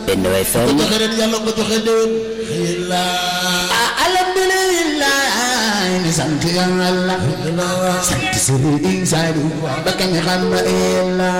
Benno FM ko joxe ren yàlla ko joxe déwén alhamdulillah ni sant yàlla sant Sëriñ Saaliw ba kañ xam na illa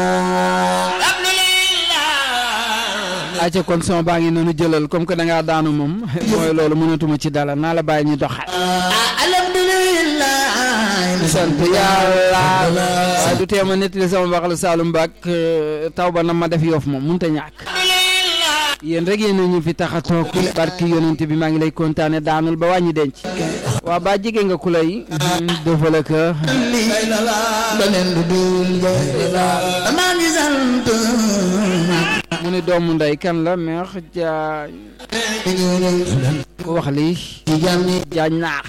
acca kon son baa ngi noonu jëlal comme que da ngaa daanu moom mooy loolu mënatuma ci dala naa la bàyyi ñu doxal alhamdulillah ni sant yàlla waaye du teema nettali sama mbaxalu Saalum Baak taw ba na ma def yoof moom mënut a ñàkk yéen rek yéen ñu fi tax a toog barki yonent bi maa ngi lay kontaane daanul ba wàññi denc waa ba jege nga ku lay defal ka beneen du dul maa ngi sant mu ni doomu ndey kan la meex jaañ ku wax lii ci jàmm ñi jaañ naax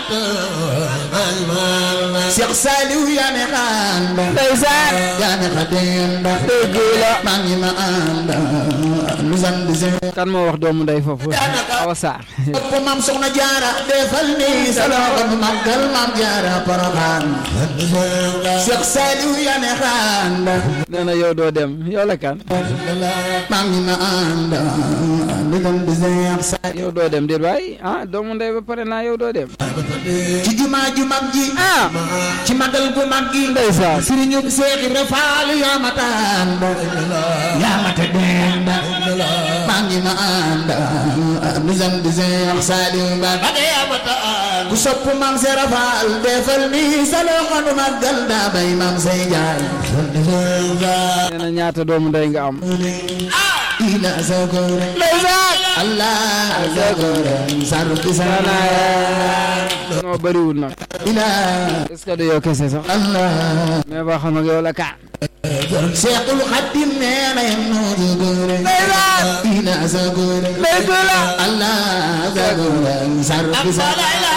Cheikh Saliou yaa ne xanda ndeysaan yaa ne xadenda dëgg la maa ngi ma ànd lu sant seen kan moo wax doomu ndey foofu awa saar bopp maam soxna jaara defal ni sa loxo bu màggal maam jaara poroxaan Cheikh Saliou yaa ne xanda nee na yow doo dem yow la kan maa ngi ma ànd lu sant Cheikh Saliou yow doo dem déet waay ah doomu ndey ba pare naa yow doo dem ci jumaa ju mag ji ah ci magal gu mag gi ndeysaan sëriñu Seex Ibra Faal yaa ma tànn yaa ma te dend maa ngi ma ànd lu sant Seex Saaliw Mbàkke ku sopp maam Seera Faal defal ni sa loxo nu màggal daa bay maam say jaay nee na ñaata doomu ndey nga am ila sakore ndeysaan Allah sakore sarki sana noo bëriwul nag ila est-ce que du yow kese sax Allah mais ba xam ak yow la ka Seexul Xadiim nee na yem noo sakore ila sakore dëgg la Allah sakore sarki sana